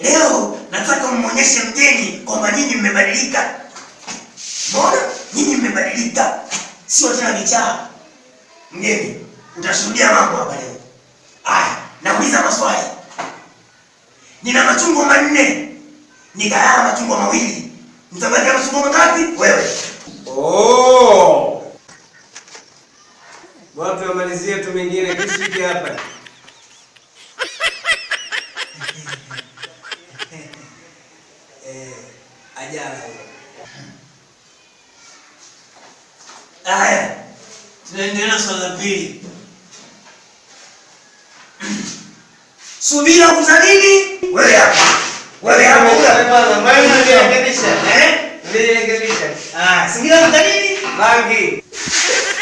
Leo nataka mmonyeshe mgeni kwamba nyinyi mmebadilika. Mbona nyinyi mmebadilika, sio tena vichaa. Mgeni, utashuhudia mambo hapa leo. Aya, nauliza maswali. Nina machungwa manne, nikayala machungwa mawili, mtabadilika machungwa mangapi? Wewe Oh. Watu wamalizie tu mengine kishiki hapa. ajala hiyo. Aya, tunaendelea na swali la pili. Subira kuza nini? Wewe hapa. Wewe hapa. wewe hapa. Eh? Ah, subira kuza nini? Bangi.